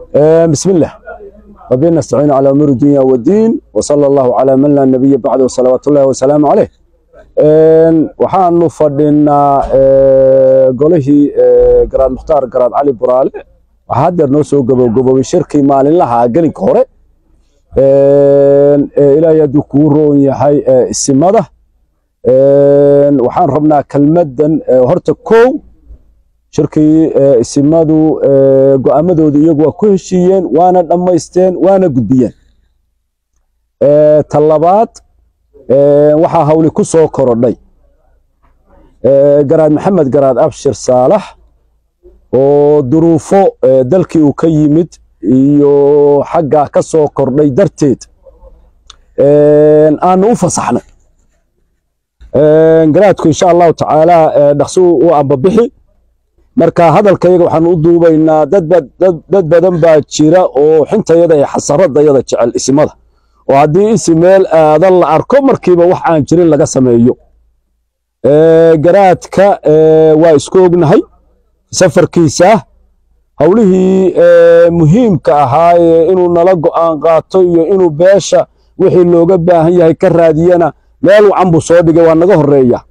بسم الله وبنا نستعين على امور الدنيا والدين وصلى الله على من لا نبي بعده وصلوات الله وسلام عليه waxaanu fadhinaa golihii garaad mukhtaar garaad cali buraale waxaa haddeer noo soo gabogaboway shirkii maalinlaha gelinka hore ilaahay hadduu kuu roon yahay isimada waxaan rabnaa kelmaddan horta kow shirkii isimadu go'aamadooda iyagu waa ku heshiiyeen waana dhammaysteen waana gudbiyeen ta labaad waxaa hawli ku soo korodhay garaad maxamed garaad abshir saalax oo duruufo dalkii uu ka yimid iyo xaggaa ka soo kordhay darteed aanu u fasaxnay garaadku insha allahu tacaala dhaqsi u ambabixi marka hadalkayaga waxaanu u duubaynaa dad badan baa jira oo xintayada ee xasaradayada jecel isimada oo haddii isi meel aadan la arko markiiba wax aan jirin laga sameeyo garaadka waa isku ognahay safarkiisa howlihii muhiimka ahaa ee inuu nala go'aan qaato iyo inuu beesha wixii looga baahan yahay ka raadiyana meel wacan buu soo dhigay waa naga horeeya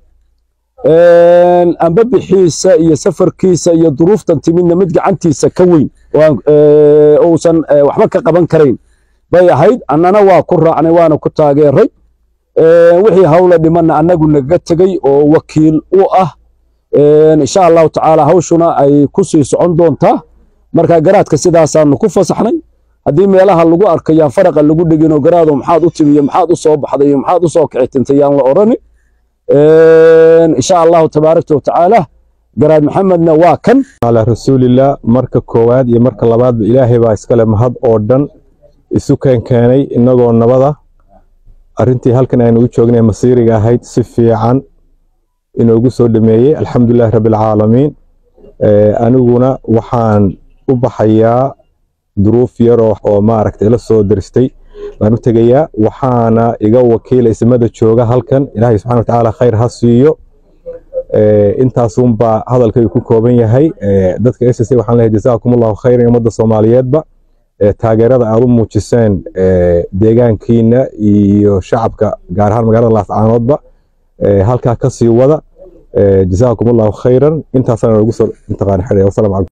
ambabixiisa iyo safarkiisa iyo duruuftan timidna mid gacantiisa ka weyn uusan waxba ka qaban karayn bay ahayd annana waa ku raacnay waana ku taageeray wixii hawla dhimanna annagu nagaga tegey oo wakiil u ah insha allahu tacaala hawshuna ay ku sii socon doontaa marka garaadka sidaasaanu ku fasaxnay haddii meelaha lagu arkayaan faraqa lagu dhigino garaado maxaad u timi iyo maxaad u soo baxday iyo maxaad u soo kicitintay yaan la odhani insha allahu tabaaraka watacaala garaad maxamedna waa kan calaa rasuulillah marka koowaad iyo marka labaadba ilaahay baa iskale mahad oo dhan isu keenkeenay innagoo nabada arrintii halkan aynu u joognay masiiriga ahayd si fiican inoogu soo dhameeyey alxamdulilahi rabbilcaalamiin aniguna waxaan u baxayaa duruuf yaroo oo maaragta ila soo daristay baan u tegayaa waxaana iga wakiila ismada jooga halkan ilaahay subxana watacaala khayr ha siiyo intaasunbaa hadalkaygu ku kooban yahay dadka s s waxaan leeyahay jazaakum allahu khayran ummadda soomaaliyeedba taageerada aad u muujiseen deegaankiina iyo shacabka gaar ahaan magaalada laascaanoodba halkaa ka sii wada jazaakum allahu khayran intaasana nagu soo intaqaan xidhay wasalam